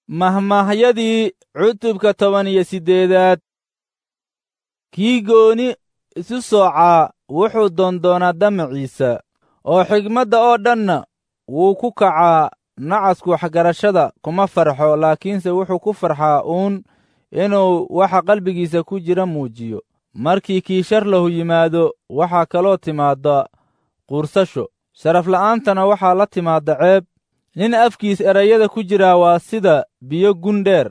mahmaahyadii cutubka toban iyo siddeedaad kii gooni isu soocaa wuxuu doondoonaa damaciisa oo xigmadda oo dhanna wuu ku kacaa nacasku waxgarashada kuma farxo laakiinse wuxuu ku farxaa uun inuu waxa qalbigiisa ku jira muujiyo markii kii shar lahu yimaado waxaa kaloo timaadda quursasho sharafla'aantana waxaa la timaadda ceeb nin afkiis erayada ku jiraa waa sida biyo gundheer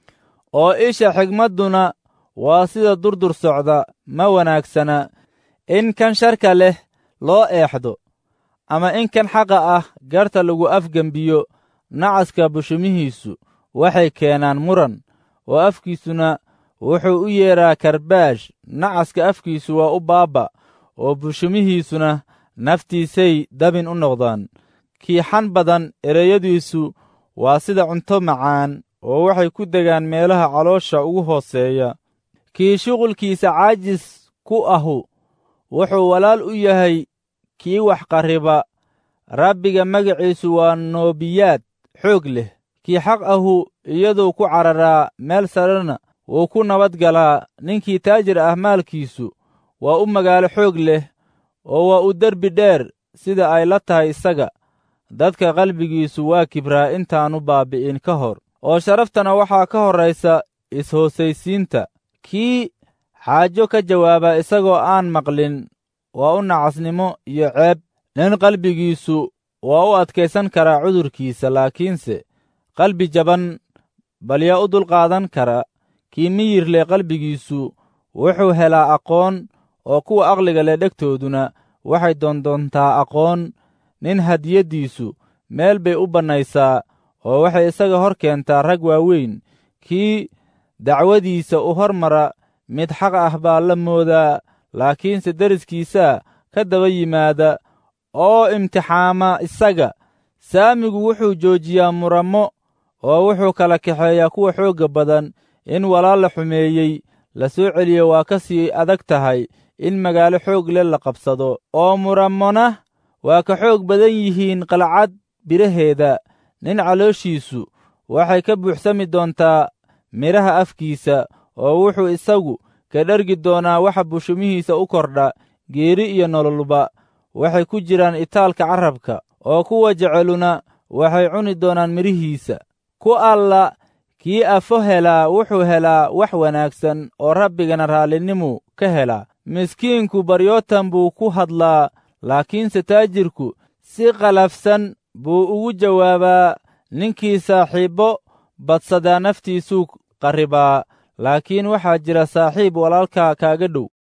oo isha xigmadduna waa sida durdur socda ma wanaagsana in kan sharka leh loo eexdo ama in kan xaqa ah garta lagu afgembiyo nacaska bushumihiisu waxay keenaan muran oo afkiisuna wuxuu u yeedhaa karbaash nacaska afkiisu waa u baabba oo bushumihiisuna naftiisay dabin u noqdaan kiixan badan ereyadiisu waa sida cunto macaan oo waxay ku degaan meelaha caloosha ugu hooseeya kii shuqulkiisa caajis ku ahu wuxuu walaal u yahay kii wax qarriba rabbiga magaciisu waa noobiyaad xoog leh kii xaq ahu iyaduu ku cararaa meel sarena wuu ku nabadgalaa ninkii taajir ah maalkiisu waa u magaalo xoog leh oo waa u derbi dheer sida ay la tahay isaga dadka qalbigiisu waa kibraa intaannu baabbi'in ka hor oo sharaftana waxaa ka horraysa is-hoosaysiinta kii xaajo ka jawaaba isagoo aan maqlin waa u nacasnimo iyo ceeb nin qalbigiisu waa u adkaysan karaa cudurkiisa laakiinse qalbi jaban bal yaa u dulqaadan kara kii miyir leh qalbigiisu wuxuu helaa aqoon oo kuwa aqliga leh dhegtooduna waxay doondoontaa aqoon nin hadiyaddiisu meel bay u bannaysaa oo waxay isaga hor keentaa rag waaweyn kii dacwadiisa u hormara mid xaq ah baa la moodaa laakiinse deriskiisaa ka daba yimaada oo imtixaama isaga saamigu wuxuu joojiyaa murammo oo wuxuu kala kaxeeyaa kuwa xoogga badan in walaal la xumeeyey la soo celiyo waa ka sii adag tahay in magaalo xoog leh la qabsado oo murammona waa ka xoog badan yihiin qalcad biraheeda nin calooshiisu waxay ka buuxsami doontaa midhaha afkiisa oo wuxuu isagu ka dhergi doonaa waxa bushumihiisa u kordha geeri iyo nololba waxay ku jiraan itaalka carrabka oo kuwa jeceluna waxay cuni doonaan midhihiisa ku alla kii afo helaa wuxuu helaa wax wanaagsan oo rabbigana raallinimuu ka helaa miskiinku baryootan buu ku hadlaa laakiinse taajirku si qalafsan buu ugu jawaabaa ninkii saaxiibbo badsadaa naftiisuu qarribaa laakiin waxaa jira saaxiib walaalka kaaga dhow